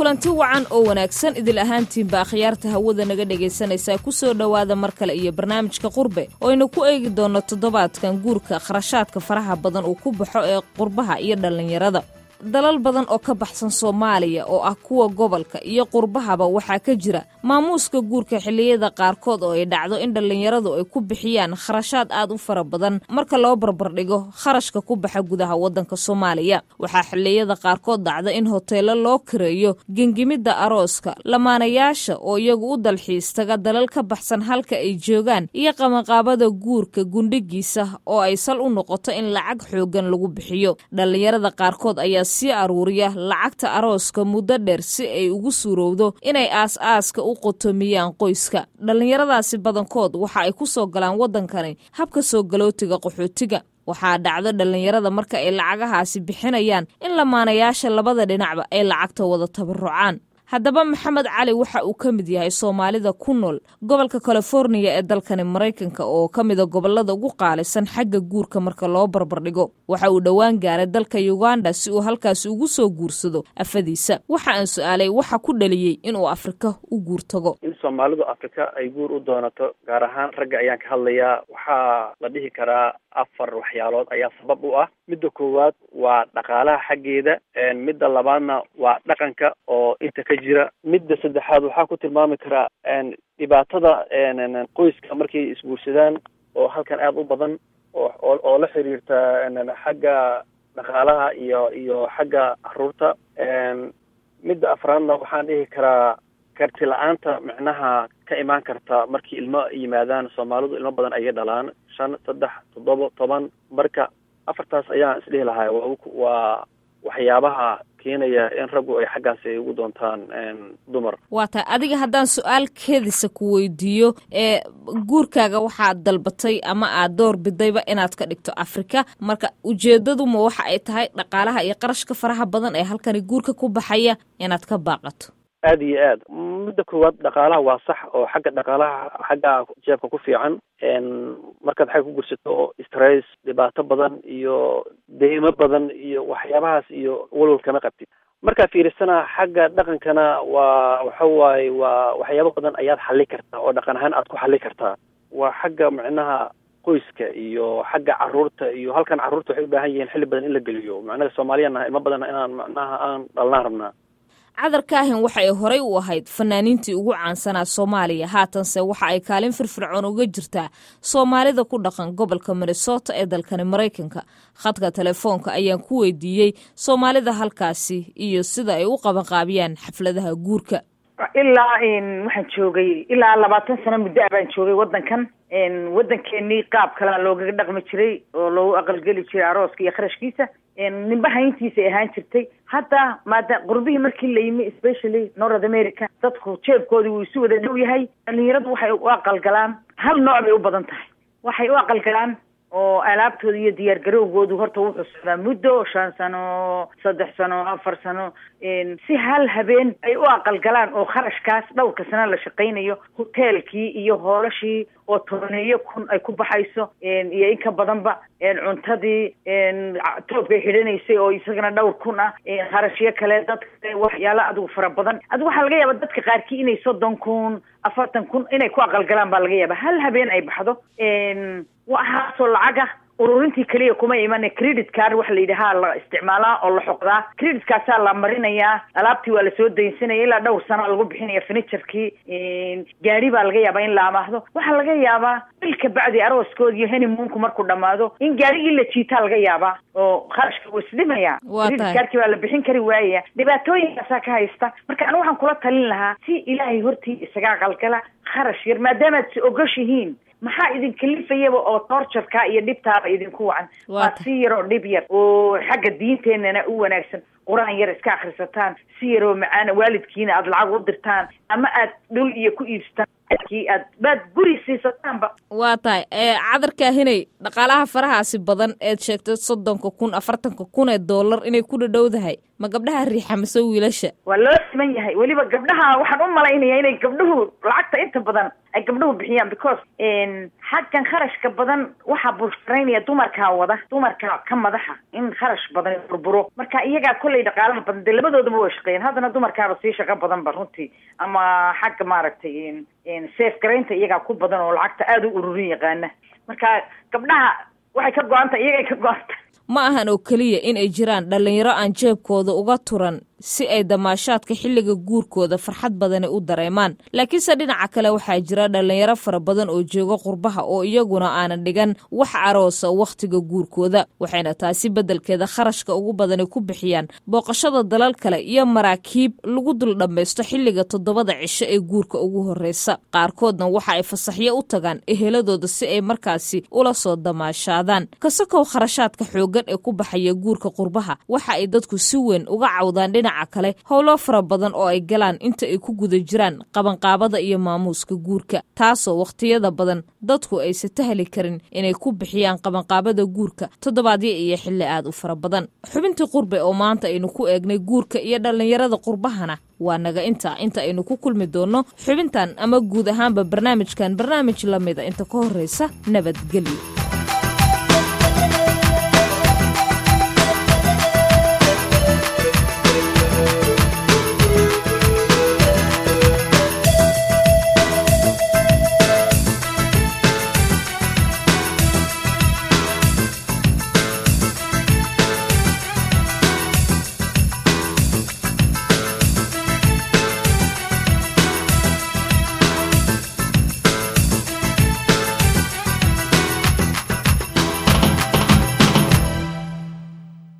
kulanti wacan oo wanaagsan idil ahaantiinba akhyaarta hawada naga dhegaysanaysaa ku soo dhowaada mar kale iyo barnaamijka qurbe oo aynu ku eegi doonno toddobaadkan guurka kharashaadka faraha badan uu ku baxo ee qurbaha iyo dhallinyarada dalal badan oo ka baxsan soomaaliya oo ah kuwa gobolka iyo qurbahaba waxaa ka jira maamuuska guurka xilliyada qaarkood oo ay dhacdo in dhallinyaradu ay ku bixiyaan kharashaad aad u fara badan marka loo barbardhigo kharashka ku baxa gudaha waddanka soomaaliya waxaa xilliyada qaarkood dhacda in hoteelo loo kareeyo gengimidda arooska lamaanayaasha oo iyagu u dalxiis taga dalal ka baxsan halka ay joogaan iyo qabanqaabada guurka gundhigiisa oo ay sal u noqoto in lacag xooggan lagu bixiyo dhallinyarada qaarkood ayaa sii aruuriya lacagta arooska muddo dheer si ay ugu suurowdo inay aas-aaska u qotomiyaan qoyska dhallinyaradaasi badankood waxa ay ku soo galaan waddankani habka soo galootiga qaxootiga waxaa dhacdo dhallinyarada marka ay lacagahaasi bixinayaan in lamaanayaasha labada dhinacba ay lacagta wada tabarucaan haddaba maxamed cali waxa uu ka mid yahay soomaalida ku nool gobolka californiya ee dalkani maraykanka oo ka mida gobolada ugu qaalisan xagga guurka marka loo barbardhigo waxa uu dhowaan gaaray dalka uganda si uu halkaasi ugu soo guursado afadiisa waxa aan su-aalay waxa ku dhaliyey inuu afrika u guur tago in soomaalidu afrika ay guur u doonato gaar ahaan ragga ayaan ka hadlayaa waxaa la dhihi karaa afar waxyaalood ayaa sabab u ah midda koowaad waa dhaqaalaha xaggeeda midda labaadna waa dhaqanka oo inta ka jira midda saddexaad waxaa ku tilmaami karaa dhibaatada qoyska markay isguursadaan oo halkan aada u badan oo oo la xiriirta xagga dhaqaalaha iyo iyo xagga caruurta midda afraadna waxaan dhihi karaa karti la-aanta micnaha ka imaan karta markii ilmo yimaadaan soomaalidu ilmo badan ayay dhalaan shan saddex toddoba toban marka afartaas ayaan isdhihi lahaa waa waxyaabaha keenaya in raggu ay xaggaasi ay ugu doontaan dumar waa tahay adiga haddaan su-aal keedisa ku weydiiyo ee guurkaaga waxaad dalbatay ama aad door bidayba inaad ka dhigto afrika marka ujeedaduma waxa ay tahay dhaqaalaha iyo qarashka faraha badan ee halkani guurka ku baxaya inaad ka baaqato aada iyo aad midda koowaad dhaqaalaha waa sax oo xagga dhaqaalaha xagga jeebka ku fiican markaad xagga ku gursato stress dhibaato badan iyo deymo badan iyo waxyaabahaas iyo walwal kama qabtid markaa fiirisana xagga dhaqankana waa waxa waaye waa waxyaabo badan ayaad xali kartaa oo dhaqan ahaan aad ku xali kartaa waa xagga micnaha qoyska iyo xagga caruurta iyo halkan carruurta waxay u baahan yihiin xilli badan in la geliyo macnaha soomaaliyana ilmo badan inaan macnaha aan dhalnaan rabnaa cadar kaahin waxa ay horay u ahayd fanaaniintii ugu caansanaa soomaaliya haatanse waxa ay kaalin firfircoon uga jirtaa soomaalida ku dhaqan gobolka minnesota ee dalkani maraykanka khadka telefoonka ayaan ku weydiiyey soomaalida halkaasi iyo sida ay u qabanqaabiyaan xafladaha guurka ilaa waxaan joogay ilaa labaatan sano muddo ah baan joogay waddankan waddankeenii qaab kalea loogaga dhaqmi jiray oo loogu aqalgeli jiray arooska iyo kharashkiisa nimba hayntiisa ay ahaan jirtay hadda maada qurbihii markii la yimi especially north america dadku jeebkoodii wuu isu wada dhow yahay dhalinyaradu waxay u aqalgalaan hal nooc bay u badan tahay waxay u aqalgalaan oo alaabtooda iyo diyaar garowgoodu horta wuxuu socdaa muddo shan sano saddex sano afar sano si hal habeen ay u aqalgalaan oo kharashkaas dhowrka sano la shaqaynayo hoteelkii iyo hoolashii oo tobaneeyo kun ay ku baxayso iyo in ka badanba cuntadii toobkay xidhanaysay oo isagana dhowr kun ah kharashyo kale dadka waxyaalo adigu fara badan adigu waxaa laga yaaba dadka qaarkii inay soddon kun afartan kun inay ku aqalgalaan baa laga yaaba hal habeen ay baxdo waxaasoo lacaga ururintii keliya kuma imane credit card waxa la yidhahaa la isticmaalaa oo la xoqdaa credit-kaasaa la marinayaa alaabtii waa lasoo daynsanaya ilaa dhowr sana lagu bixinaya furniturkii gaari baa laga yaabaa in la amaahdo waxaa laga yaabaa bil ka bacdi arooskoodi iyo honeymoonku markuu dhamaado in gaarigii la jiitaa laga yaabaa oo kharashka wuu isdhimaya credit cardkii waa la bixin kari waayaya dhibaatooyinkaasaa ka haysta marka anigu waxaan kula talin lahaa si ilaahay hortii isaga qalgala kharash yar maadaamaad si ogoshihiin maxaa idin kalifayaba oo torturka iyo dhibtaaba idinku wacan waa si yaroo dhib yar oo xagga diinteenana u wanaagsan qur-aan yar iska akrisataan si yaroo macaana waalidkiina aada lacag u dirtaan ama aad dhul iyo ku iibsataan kii aad baad guri siisataanba waa tahay cadarkaahinay dhaqaalaha farahaasi badan eed sheegtay soddonka kun afartanka kun ee dollar inay ku dhadhowdahay ma gabdhaha riixa mise wiilasha waa loo siman yahay weliba gabdhaha waxaan u malaynayaa inay gabdhuhu lacagta inta badan ay gabdhuhu bixiyaan because xaggan kharashka badan waxaa busharaynaya dumarkaa wada dumarkaa ka madaxa in kharash badan burburo marka iyagaa kollay dhaqaalaha badan dee labadoodaba way shaqeeyeen haddana dumarkaaba sii shaqo badan ba runtii ama xagga maaragtay safe garaynta iyagaa ku badan oo lacagta aada u ururin yaqaana marka gabdhaha waxay ka go-anta iyagay ka go-anta ma ahan oo keliya in ay jiraan dhallinyaro aan jeebkooda uga turan si ay damaashaadka xilliga guurkooda farxad badani u dareemaan laakiinse dhinaca kale waxaa jira dhallinyaro fara badan oo jooga qurbaha oo iyaguna aanan dhigan wax aroosa wakhtiga guurkooda waxayna taasi beddelkeeda kharashka ugu badani ku bixiyaan booqashada dalal kale iyo maraakiib lagu dul dhammaysto xilliga toddobada cisho ee guurka ugu horreysa qaarkoodna waxa ay fasaxyo u tagaan eheladooda si ay markaasi ula soo damaashaadaan kasakow kharashaadka xooggan ee ku baxaya guurka qurbaha waxa ay dadku si weyn uga cawdaan dhinaca kale howlo fara badan oo ay galaan inta ay ku guda jiraan qabanqaabada iyo maamuuska guurka taasoo wakhtiyada badan dadku aysa tahli karin inay ku bixiyaan qabanqaabada guurka toddobaadyo iyo xilli aad u fara badan xubintii qurbe oo maanta aynu ku eegnay guurka iyo dhallinyarada qurbahana waa naga inta inta aynu ku kulmi doonno xubintan ama guud ahaanba barnaamijkan barnaamij la mida inta ka horreysa nabadgelyo